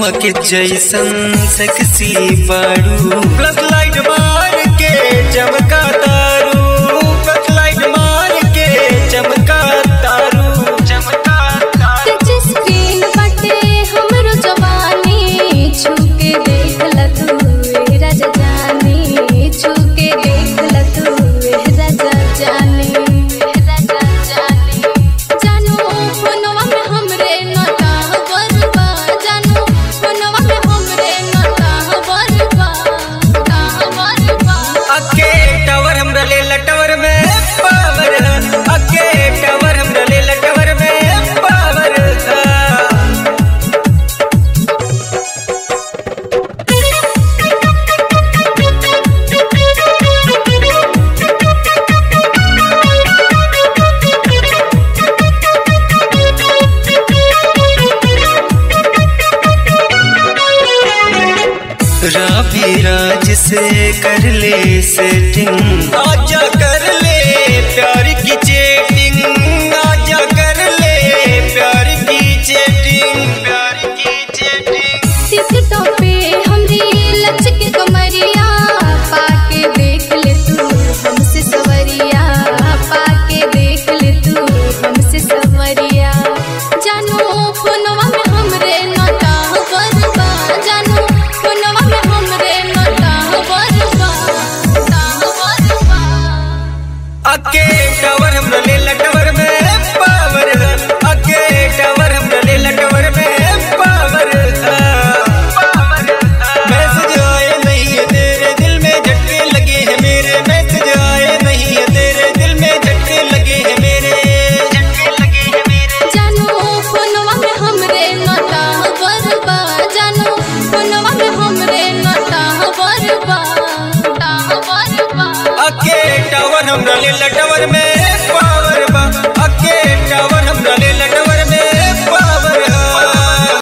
चमक जैसन सेक्सी बाड़ू प्लस लाइट मार के चमका तारू प्लस लाइट मार के चमका तारू चमका तारू टच स्क्रीन बाटे हमरो जवानी छूके देख ल तू ए राजा जानी छूके देख ल तू ए राजा जानी ए राजा जानी जानू फोनवा में हमरे नटा बरबा जानू फोनवा में हमरे नटा बरबा ता बरबा अके टावर हमरा ले लटवर में पावर अके टावर हमरा ले लटवर में पावर राभी राज से कर ले सेटिंग आजा कर ले प्यार की चेटिंग आजा कर ले प्यार की चेटिंग प्यार की चेटिंग टिकटॉक पे हमरी लचक कमरिया पाके देख ले तू हमसे सवरिया पाके देख ले तू हमसे सवरिया जानू फोनवा में हमरे नटा बरबा जानू फोनवा में हमरे नटा बरबा ता बरबा अके टावर हमरा ले लटवर में पावर अके टावर हमरा ले लटवर में पावर मैसेज आए नहीं है तेरे दिल में झटके लगे हैं मेरे मैसेज आए नहीं है तेरे दिल में झटके लगे हैं मेरे झटके लगे हैं मेरे जानू फोनवा में हमरे नटा बरबा जानू फोनवा में हमरे नटा बरबा ता बरबा अके टावर हमरा ले लटवर में